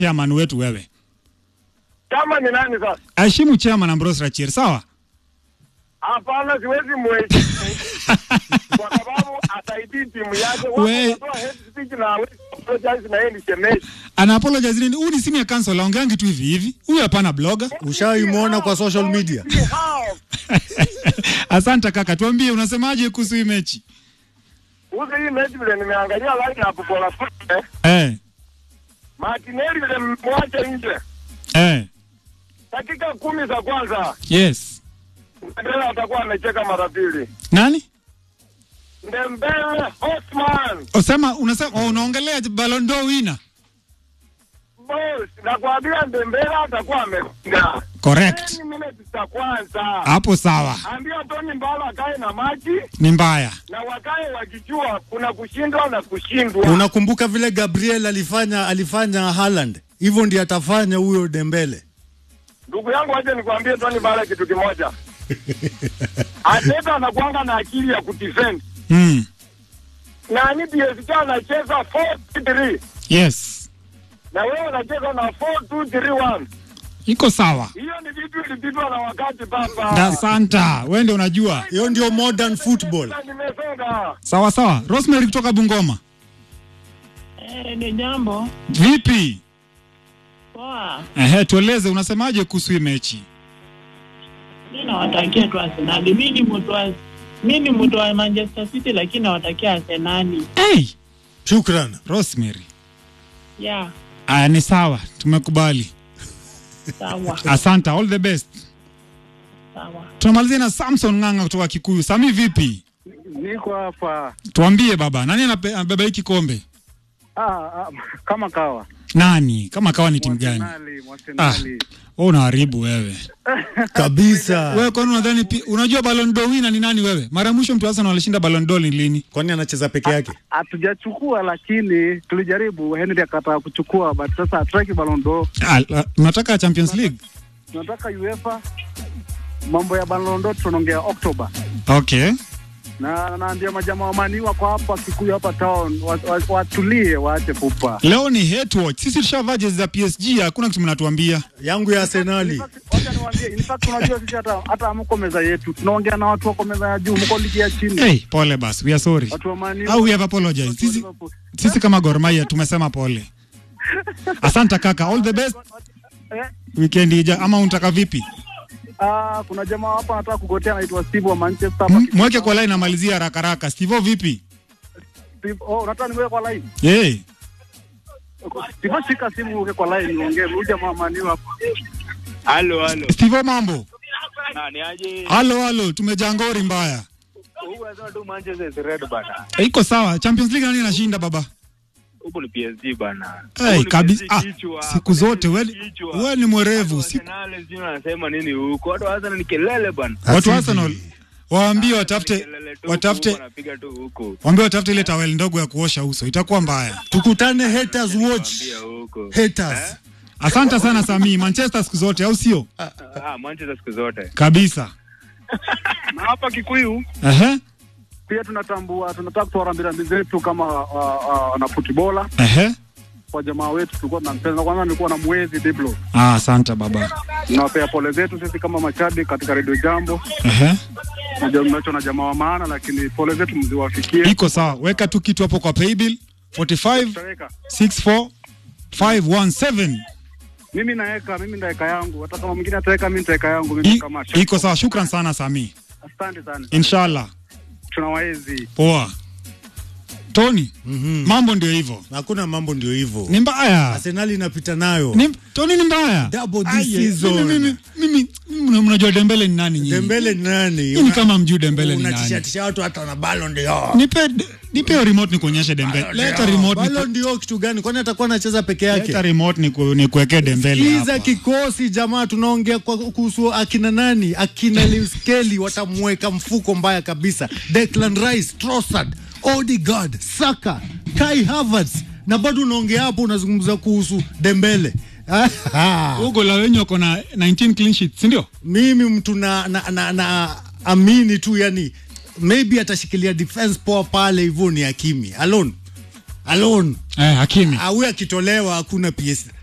chairman wetu wewe. Chama ni nani sasa? Heshimu chairman Ambrose Rachir, sawa? Hapana, siwezi mheshimu kwa sababu ataidii timu yake. We- Watu head speech na hawezi apologize na yeye ni shemeji. Ana apologize nini? Huyu ni simu ya council, aongeangi tu hivi hivi. Huyu hapana blogger. Ushaimwona kwa social media? Hao. Asante kaka, tuambie unasemaje kuhusu hii mechi? Kuhusu hii mechi vile nimeangalia line up kwa Lafute, Eh, Martinelli vile mmwacha nje eh, dakika kumi za kwanza, yes. Ndembele atakuwa amecheka mara pili. Nani? Ndembele Hotman Usema unasema oh, unaongelea Ballon d'Or winner. boss, nakwambia Ndembele atakuwa amefunga Correct. 10 minutes za kwanza. Hapo sawa. Ambia Tony Mbala akae na maji Ni mbaya. na wakae wakijua kuna kushindwa na kushindwa. Unakumbuka vile Gabriel alifanya alifanya Haaland, hivyo ndiye atafanya huyo Dembele. Ndugu yangu, acha nikwambie Tony Mbala kitu kimoja. Ateta anakuanga na akili ya kudefend. Mm. Nani PSG anacheza 4-3 Yes. na wewe unacheza na 4-2-3-1. Iko sawa. Hiyo ni vitu ilipitwa na wakati baba. Da Santa, wewe ndio unajua. Hiyo ndio modern football. Sasa Nimesonga. Sawa sawa. Rosemary kutoka Bungoma. Eh, ni jambo Vipi? poa. Ehe, tueleze unasemaje kuhusu hii mechi? Mi nawatakia tu Arsenali. Mi ni mtu wa mi ni mtu wa Manchester City, lakini nawatakia Arsenali. Hey, Shukran. Rosemary. Yeah, Aya, ni sawa, tumekubali. sawa Asante, all the best. sawa. Tunamalizia na Samson Ng'anga kutoka Kikuyu. Sami, vipi? Niko hapa Tuambie baba, nani anape- anabeba hii kikombe? ah, ah, kama kawa Nani? Kama kawa ni timu gani? Mwasenali, Mwasenali. Wewe unaharibu wewe. Kabisa. Wewe kwani unadhani pi- unajua Ballon d'Or winner ni nani wewe? Mara ya mwisho mtu Arsenal alishinda Ballon d'Or ni lini? Kwani anacheza peke yake? Hatujachukua, lakini tulijaribu. Henry akataa kuchukua, but sasa hatutaki Ballon d'Or, Ah, la- Unataka Champions League? tunataka UEFA. Mambo ya Ballon d'Or tunaongea Oktoba, Okay. na naambia majamaa wa Mani wako hapa Kikuyu hapa town, wa- wa- watulie, waache pupa. Leo ni hate watch. Sisi tushavaa jezi za PSG, hakuna kitu mnatuambia. Yangu ya In Arsenali. fact, Wacha niwaambie, in fact unajua sisi hata hata hamko meza yetu, tunaongea na watu wako meza ya juu, mko ligi ya chini. Hey, pole basi. We are sorry. Watu wa Mani Au we have apologized. Sisi sisi kama Gor Mahia tumesema pole. Asante kaka, all the best. Eh, Weekend ija ama unataka vipi? ah, kuna jamaa hapa anataka kugotea anaitwa Steve wa Manchester hapa. M- Mweke kwa line namalizia haraka haraka. Steve vipi? Steve, oh, unataka niweke kwa line? Hey. Steve, shika simu uweke kwa line niongee. Huyu jamaa Mani hapa. Halo halo. Steve mambo. Nani aje? Halo halo, tumejaa ngori mbaya. Huyu anasema tu Manchester is red bana. Eh, Iko sawa. Champions League nani anashinda baba? Huko ni PSG bana. Hey, kabisa. Ah, siku zote wewe wewe ni mwerevu. Siku Arsenal sio anasema nini huko? Watu wa Arsenal ni kelele bana. watu wa Asidi. Arsenal waambie watafute Kelele tu huko, watafute wanapiga tu huko. waambie watafute ile tawel ndogo ya kuosha uso. Itakuwa mbaya. Tukutane haters watch. Pia huko. Haters. Asante sana Sami, Manchester siku zote au sio? Ah, Manchester siku zote. Kabisa. Na hapa Kikuyu Ehe. pia tunatambua, tunataka kutoa rambirambi zetu kama uh, uh, na footballer Ehe. kwa jamaa wetu tulikuwa tunampenda. Kwanza nilikuwa na mwezi Diblo, Ah, asante baba. tunawapea pole zetu sisi kama mashabiki katika redio Jambo. Ehe. Najua mnacho na jamaa wa maana, lakini pole zetu mziwafikie. Iko sawa. Weka tu kitu hapo kwa paybill 45 Tutaweka. 64 517. Mimi naweka, mimi ndaweka yangu, hata kama mwingine ataweka, mimi nitaweka yangu. Mimi I- kama Iko sawa. Shukran sana Sami. asante sana, Inshallah. tunawaezi Poa. Tony, Mhm. mambo ndio hivyo. Hakuna mambo ndio hivyo. Ni mbaya. Arsenali inapita nayo. Ni, Tony ni mbaya. Double this Aye, season. Mimi, mimi, mimi, mimi mnajua Dembele ni nani nyinyi? Dembele ni nani? Nyinyi kama mjui Dembele ni nani? Unatishatisha watu hata na Ballon d'Or. Nipe nipe hiyo remote nikuonyeshe Dembele. Leta remote Ballon niku, d'Or kitu gani? Kwani atakuwa anacheza peke leta yake? remote niku, nikuwekee Dembele Kiza hapa. kikosi jamaa, tunaongea kwa kuhusu akina nani, akina Lewis Kelly watamweka mfuko mbaya kabisa. Declan Rice, Trossard, Odegaard, Saka, Kai Havertz na bado unaongea hapo, unazungumza kuhusu Dembele. Hugo la wenye wako na 19 clean sheets, si ndio? Mimi mtu na, na, na, na amini tu yani, maybe atashikilia defense poa pale hivyo, ni Hakimi alone alone Eh, Hakimi. awe akitolewa hakuna PS